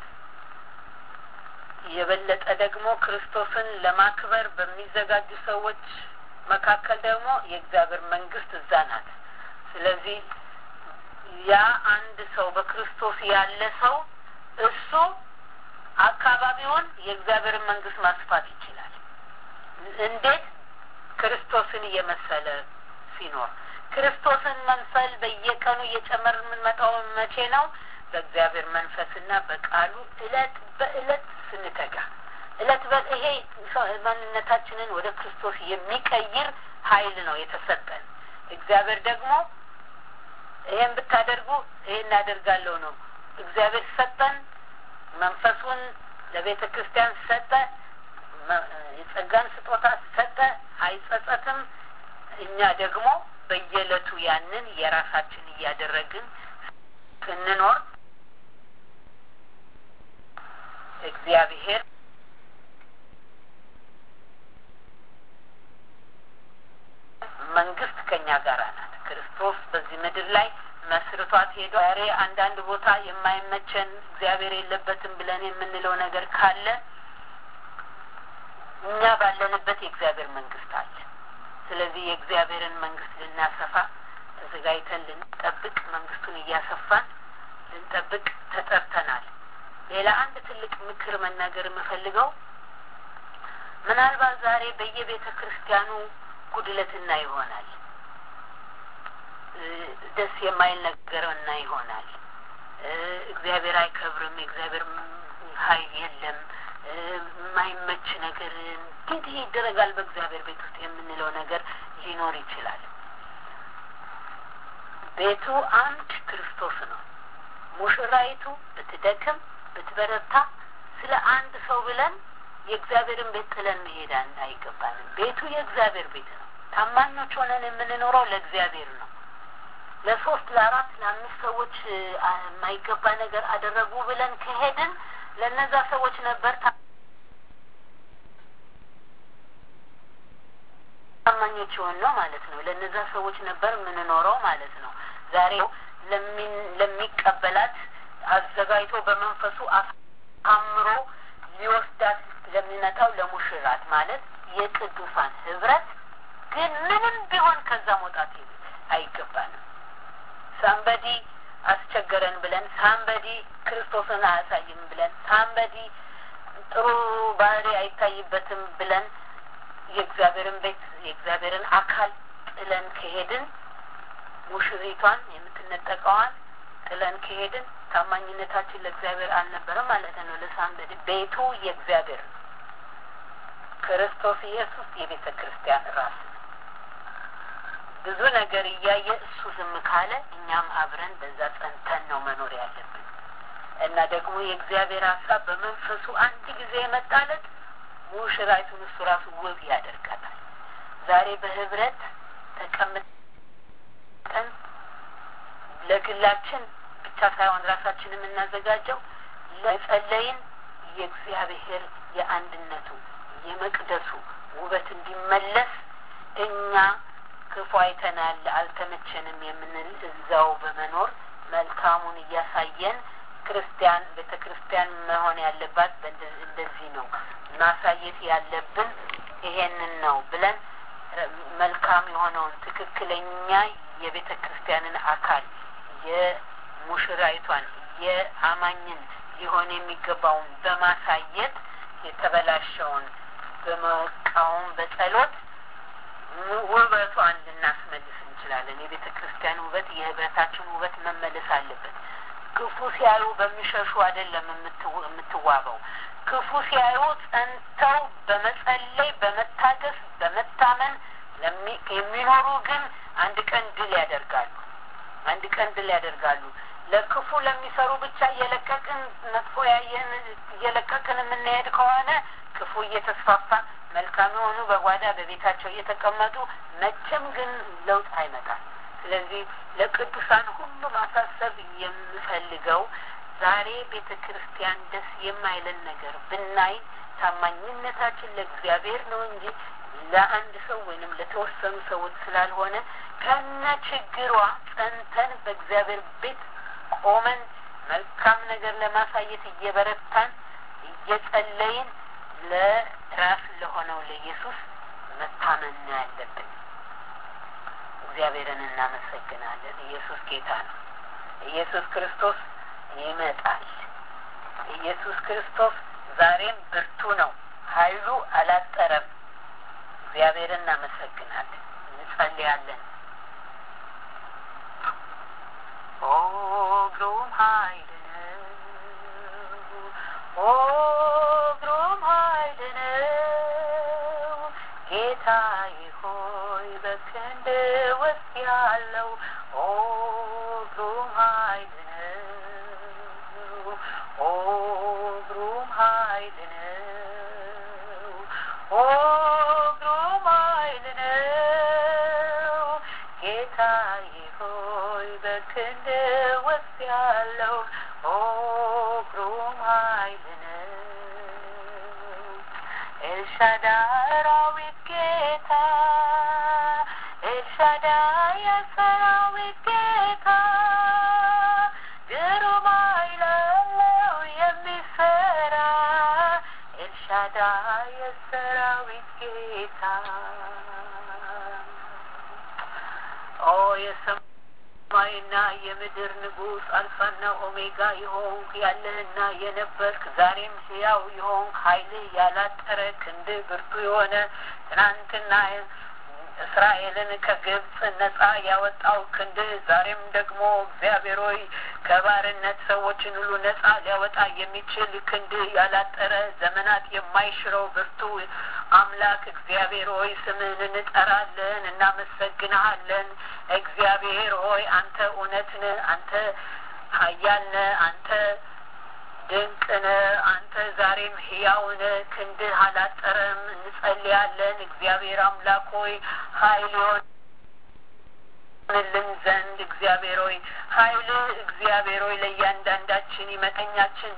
የበለጠ ደግሞ ክርስቶስን ለማክበር በሚዘጋጁ ሰዎች መካከል ደግሞ የእግዚአብሔር መንግስት እዛ ናት ስለዚህ ያ አንድ ሰው በክርስቶስ ያለ ሰው እሱ አካባቢውን የእግዚአብሔርን መንግስት ማስፋት ይችላል እንዴት ክርስቶስን እየመሰለ ሲኖር ክርስቶስን መምሰል በየቀኑ እየጨመር የምንመጣው መቼ ነው በእግዚአብሔር መንፈስና በቃሉ እለት በእለት ስንተጋ እለት በ ይሄ ማንነታችንን ወደ ክርስቶስ የሚቀይር ሀይል ነው የተሰጠን እግዚአብሔር ደግሞ ይሄን ብታደርጉ ይሄን እናደርጋለሁ ነው እግዚአብሔር ሰጠን መንፈሱን ለቤተ ክርስቲያን ሰጠ የጸጋን ስጦታ ሰጠ አይጸጸትም እኛ ደግሞ በየዕለቱ ያንን የራሳችን እያደረግን ስንኖር እግዚአብሔር መንግስት ከኛ ጋር ናት ክርስቶስ በዚህ ምድር ላይ መስርቷት ሄዶ ዛሬ አንዳንድ ቦታ የማይመቸን እግዚአብሔር የለበትም ብለን የምንለው ነገር ካለ እኛ ባለንበት የእግዚአብሔር መንግስት አለ ስለዚህ የእግዚአብሔርን መንግስት ልናሰፋ ተዘጋጅተን ልንጠብቅ መንግስቱን እያሰፋን ልንጠብቅ ተጠርተናል ሌላ አንድ ትልቅ ምክር መናገር የምፈልገው ምናልባት ዛሬ በየቤተ ክርስቲያኑ ጉድለትና ይሆናል ደስ የማይል ነገር እና ይሆናል እግዚአብሔር አይከብርም የእግዚአብሔር ሀይል የለም የማይመች ነገር እንግዲህ ይደረጋል በእግዚአብሔር ቤት ውስጥ የምንለው ነገር ሊኖር ይችላል ቤቱ አንድ ክርስቶስ ነው ሙሽራይቱ ብትደክም ብትበረታ ስለ አንድ ሰው ብለን የእግዚአብሔርን ቤት ጥለን መሄድ አይገባንም ቤቱ የእግዚአብሔር ቤት ነው ታማኞች ሆነን የምንኖረው ለእግዚአብሔር ነው ለሶስት ለአራት ለአምስት ሰዎች የማይገባ ነገር አደረጉ ብለን ከሄድን ለእነዛ ሰዎች ነበር ታማኞች የሆን ነው ማለት ነው ለእነዛ ሰዎች ነበር የምንኖረው ማለት ነው ዛሬ ለሚቀበላት አዘጋጅቶ በመንፈሱ አሳምሮ ሊወስዳት ለሚመጣው ለሙሽራት ማለት የቅዱሳን ህብረት ግን ምንም ቢሆን ከዛ መውጣት አይገባንም ሳምበዲ አስቸገረን ብለን ሳምበዲ ክርስቶስን አያሳይም ብለን ሳምበዲ ጥሩ ባህሪ አይታይበትም ብለን የእግዚአብሔርን ቤት የእግዚአብሔርን አካል ጥለን ከሄድን ሙሽሪቷን የምትነጠቀዋን ጥለን ከሄድን ታማኝነታችን ለእግዚአብሔር አልነበረም ማለት ነው ለሳምበዲ ቤቱ የእግዚአብሔር ነው ክርስቶስ ኢየሱስ የቤተ ክርስቲያን ራስ ነው ብዙ ነገር እያየ እሱ ዝም ካለ እኛም አብረን በዛ ጸንተን ነው መኖር ያለብን እና ደግሞ የእግዚአብሔር ሀሳብ በመንፈሱ አንድ ጊዜ የመጣለት ሙሽራይቱን እሱ ራሱ ውብ ያደርጋታል ዛሬ በህብረት ተቀምጠን ለግላችን ብቻ ሳይሆን ራሳችን የምናዘጋጀው ለጸለይን የእግዚአብሔር የአንድነቱ የመቅደሱ ውበት እንዲመለስ እኛ ክፉ አይተናል አልተመቸንም የምንል እዛው በመኖር መልካሙን እያሳየን ክርስቲያን ቤተ ክርስቲያን መሆን ያለባት እንደዚህ ነው ማሳየት ያለብን ይሄንን ነው ብለን መልካም የሆነውን ትክክለኛ የቤተ ክርስቲያንን አካል የሙሽራይቷን የአማኝን ሊሆን የሚገባውን በማሳየት የተበላሸውን በመቃወም በጸሎት ውበቷን ልናስመልስ እንችላለን የቤተ ክርስቲያን ውበት የህብረታችን ውበት መመለስ አለበት ክፉ ሲያዩ በሚሸሹ አይደለም የምትዋበው ክፉ ሲያዩ ጸንተው በመጸለይ በመታገስ በመታመን የሚኖሩ ግን አንድ ቀን ድል ያደርጋሉ አንድ ቀን ድል ያደርጋሉ ለክፉ ለሚሰሩ ብቻ እየለቀቅን መጥፎ ያየን እየለቀቅን የምንሄድ ከሆነ ክፉ እየተስፋፋ መልካም የሆኑ በጓዳ በቤታቸው እየተቀመጡ መቼም ግን ለውጥ አይመጣም ስለዚህ ለቅዱሳን ሁሉ ማሳሰብ የምፈልገው ዛሬ ቤተ ክርስቲያን ደስ የማይለን ነገር ብናይ ታማኝነታችን ለእግዚአብሔር ነው እንጂ ለአንድ ሰው ወይንም ለተወሰኑ ሰዎች ስላልሆነ ከነ ችግሯ ጸንተን በእግዚአብሔር ቤት ቆመን መልካም ነገር ለማሳየት እየበረታን እየጸለይን ለራስ ለሆነው ለኢየሱስ መታመን ነው ያለብን። እግዚአብሔርን እናመሰግናለን። ኢየሱስ ጌታ ነው። ኢየሱስ ክርስቶስ ይመጣል። ኢየሱስ ክርስቶስ ዛሬም ብርቱ ነው። ኃይሉ አላጠረም። እግዚአብሔርን እናመሰግናለን። እንጸልያለን። ኦ ግሩም ኃይል ነው። ኦ ግሩም ኃይል ነው። ጌታዬ ሆይ በክንድ ውስጥ ያለው ኦ ግሩም ኃይል ነው። ኦ ግሩም ኃይል ነው። ኦ ግሩም ኃይል ነው። ጌታዬ ሆይ በክንድ ውስጥ ያለው ኦ ግሩም ኃይል ነው። ኤልሻዳይ አራዊት ጌታ ኤልሻዳይ የሰራዊት ጌታ ግሩም ኃይል አለው የሚሰራ ኤልሻዳይ የሰራዊት ጌታ ኦ የሰማይና የምድር ንጉሥ አልፋና ኦሜጋ የሆንክ ያለህና የነበርክ ዛሬም ሕያው የሆንክ ኃይልህ ያላጠረ ክንድህ ብርቱ የሆነ ትናንትና እስራኤልን ከግብፅ ነጻ ያወጣው ክንድህ ዛሬም ደግሞ እግዚአብሔር ሆይ ከባርነት ሰዎችን ሁሉ ነጻ ሊያወጣ የሚችል ክንድህ ያላጠረ ዘመናት የማይሽረው ብርቱ አምላክ እግዚአብሔር ሆይ ስምህን እንጠራለን፣ እናመሰግንሃለን። እግዚአብሔር ሆይ አንተ እውነት ነህ፣ አንተ ኃያል ነህ፣ አንተ ድንቅ ነህ። አንተ ዛሬም ሕያው ነህ፣ ክንድህ አላጠረም። እንጸልያለን። እግዚአብሔር አምላክ ሆይ ኃይል ይሆንልን ዘንድ እግዚአብሔር ሆይ ኃይልህ እግዚአብሔር ሆይ ለእያንዳንዳችን ይመቀኛችን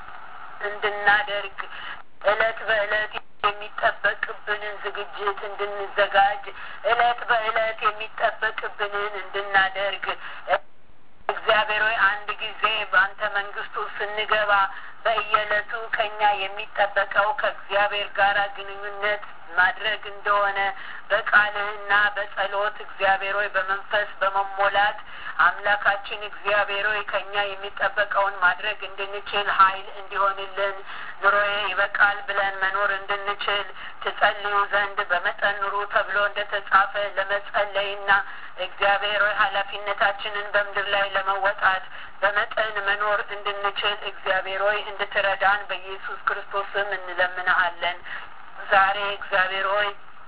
እንድናደርግ እለት በእለት የሚጠበቅብንን ዝግጅት እንድንዘጋጅ እለት በእለት የሚጠበቅብንን እንድናደርግ እግዚአብሔር ሆይ አንድ ጊዜ በአንተ መንግስቱ ስንገባ በየዕለቱ ከኛ የሚጠበቀው ከእግዚአብሔር ጋር ግንኙነት ማድረግ እንደሆነ በቃልህና በጸሎት እግዚአብሔር ሆይ በመንፈስ በመሞላት አምላካችን እግዚአብሔር ሆይ ከኛ የሚጠበቀውን ማድረግ እንድንችል ኃይል እንዲሆንልን ኑሮዬ ይበቃል ብለን መኖር እንድንችል ትጸልዩ ዘንድ በመጠን ኑሩ ተብሎ እንደተጻፈ ለመጸለይና እግዚአብሔር ሆይ ኃላፊነታችንን በምድር ላይ ለመወጣት በመጠን መኖር እንድንችል እግዚአብሔር ሆይ እንድትረዳን በኢየሱስ ክርስቶስ ስም እንለምንሃለን። ዛሬ እግዚአብሔር ሆይ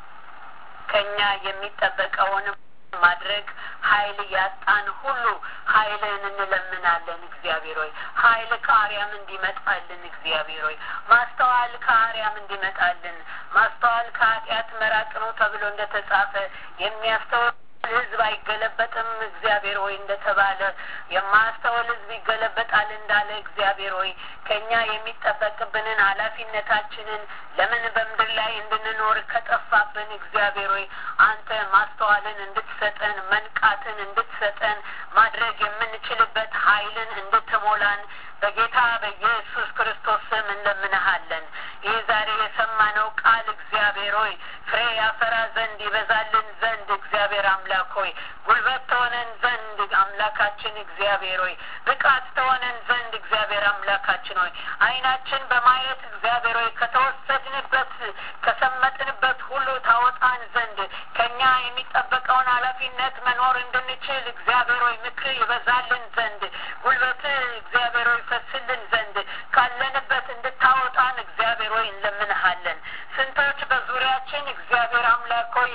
ከኛ የሚጠበቀውን ማድረግ ኃይል ያጣን ሁሉ ኃይልን እንለምናለን። እግዚአብሔር ሆይ ኃይል ከአርያም እንዲመጣልን እግዚአብሔር ሆይ ማስተዋል ከአርያም እንዲመጣልን ማስተዋል ከኃጢአት መራቅ ነው ተብሎ እንደተጻፈ የሚያስተውል ሕዝብ አይገለበጥም እግዚአብሔር ሆይ እንደተባለ የማያስተውል ሕዝብ ይገለበጣል እንዳለ እግዚአብሔር ሆይ ከእኛ የሚጠበቅብንን ኃላፊነታችንን ለምን በምድር ላይ እንድንኖር ከጠፋብን እግዚአብሔር ሆይ አንተ ማስተዋልን እንድትሰጠን መንቃትን እንድትሰጠን ማድረግ የምንችልበት ኃይልን እንድትሞላን በጌታ በኢየሱስ ክርስቶስ ስም እንለምንሃለን። ይህ ዛሬ የሰማነው ቃል እግዚአብሔር ሆይ ፍሬ ያፈራ ዘንድ ይበዛልን ዘንድ እግዚአብሔር አምላክ ሆይ ጉልበት ተሆነን ዘንድ አምላካችን እግዚአብሔር ሆይ ብቃት ተሆነን ዘንድ እግዚአብሔር አምላካችን ሆይ ዓይናችን በማየት እግዚአብሔር ሆይ ከተወሰድንበት ከሰመጥንበት ሁሉ ታወጣን ዘንድ ከኛ የሚጠበቀውን ኃላፊነት መኖር እንድንችል እግዚአብሔር ሆይ ምክር ይበዛልን ዘንድ ጉልበት እግዚአብሔር ሆይ ፈስልን ዘንድ ካለንበት እንድታወጣን እግዚአብሔር ሆይ እንለምንሃለን። ስንቶች በዙሪያችን እግዚአብሔር አምላክ ሆይ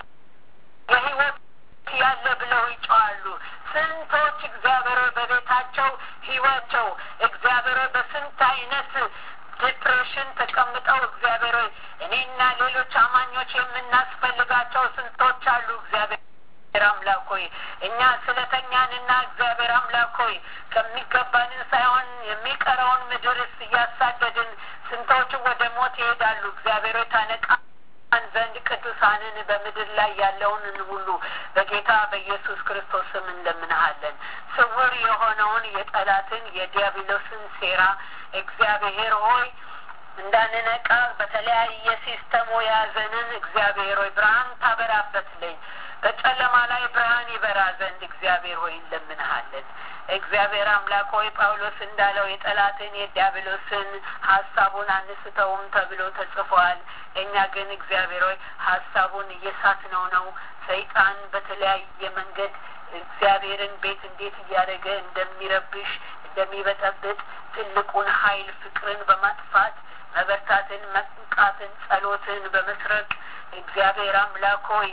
የህይወት ያለ ብለው ይጨዋሉ። ስንቶች እግዚአብሔር ሆይ በቤታቸው ህይወቸው እግዚአብሔር ሆይ በስንት አይነት ዲፕሬሽን ተቀምጠው እግዚአብሔር ሆይ እኔና ሌሎች አማኞች የምናስፈልጋቸው ስንቶች አሉ እግዚአብሔር አምላክ ሆይ እኛ ስለተኛንና እግዚአብሔር አምላክ ሆይ ከሚገባንን ሳይሆን የሚቀረውን ምድርስ እያሳደድን ስንቶች ወደ ሞት ይሄዳሉ። እግዚአብሔር ሆይ ታነቃን ዘንድ ቅዱሳንን በምድር ላይ ያለውን ሁሉ በጌታ በኢየሱስ ክርስቶስ ስም እንለምንሃለን። ስውር የሆነውን የጠላትን የዲያብሎስን ሴራ እግዚአብሔር ሆይ እንዳንነቃ በተለያየ ሲስተሙ የያዘንን እግዚአብሔር ሆይ ብርሃን ታበራበት ለኝ በጨለማ ላይ ብርሃን ይበራ ዘንድ እግዚአብሔር ሆይ እንለምንሃለን። እግዚአብሔር አምላክ ሆይ ጳውሎስ እንዳለው የጠላትን የዲያብሎስን ሀሳቡን አንስተውም ተብሎ ተጽፏል። እኛ ግን እግዚአብሔር ሆይ ሀሳቡን እየሳትነው ነው። ሰይጣን በተለያየ መንገድ እግዚአብሔርን ቤት እንዴት እያደረገ እንደሚረብሽ እንደሚበጠብጥ ትልቁን ኃይል ፍቅርን በማጥፋት መበርታትን፣ መንቃትን፣ ጸሎትን በመስረቅ እግዚአብሔር አምላክ ሆይ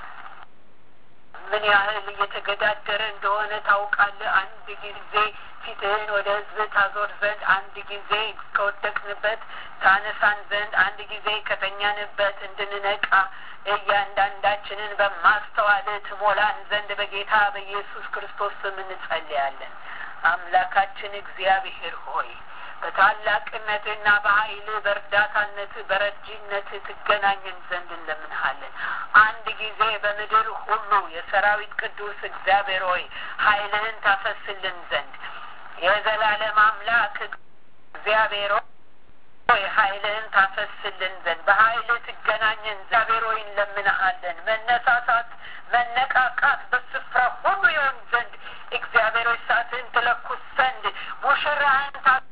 ምን ያህል እየተገዳደረ እንደሆነ ታውቃለህ። አንድ ጊዜ ፊትህን ወደ ሕዝብ ታዞር ዘንድ፣ አንድ ጊዜ ከወደቅንበት ታነሳን ዘንድ፣ አንድ ጊዜ ከተኛንበት እንድንነቃ እያንዳንዳችንን በማስተዋል ትሞላን ዘንድ በጌታ በኢየሱስ ክርስቶስ ስም እንጸልያለን። አምላካችን እግዚአብሔር ሆይ በታላቅነትና በኃይል በእርዳታነት በረጂነት ትገናኘን ዘንድ እንለምንሃለን። አንድ ጊዜ በምድር ሁሉ የሰራዊት ቅዱስ እግዚአብሔር ሆይ ኃይልህን ታፈስልን ዘንድ የዘላለም አምላክ እግዚአብሔር ሆይ ኃይልህን ታፈስልን ዘንድ በኃይል ትገናኘን እግዚአብሔር ሆይ እንለምንሃለን። መነሳሳት መነቃቃት በስፍራ ሁሉ ይሆን ዘንድ እግዚአብሔር ሆይ እሳትህን ትለኩስ ዘንድ ሙሽራህን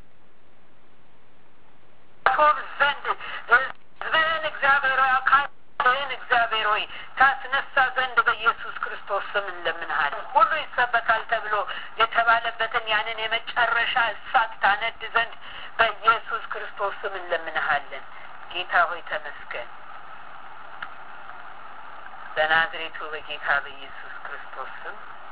ታቶብ ዘንድ ህዝብህን እግዚአብሔር ሆይ አካልህን እግዚአብሔር ሆይ ታስነሳ ዘንድ በኢየሱስ ክርስቶስ ስም እንለምንሃለን። ሁሉ ይሰበካል ተብሎ የተባለበትን ያንን የመጨረሻ እሳት ታነድ ዘንድ በኢየሱስ ክርስቶስ ስም እንለምንሃለን። ጌታ ሆይ ተመስገን። በናዝሬቱ በጌታ በኢየሱስ ክርስቶስ ስም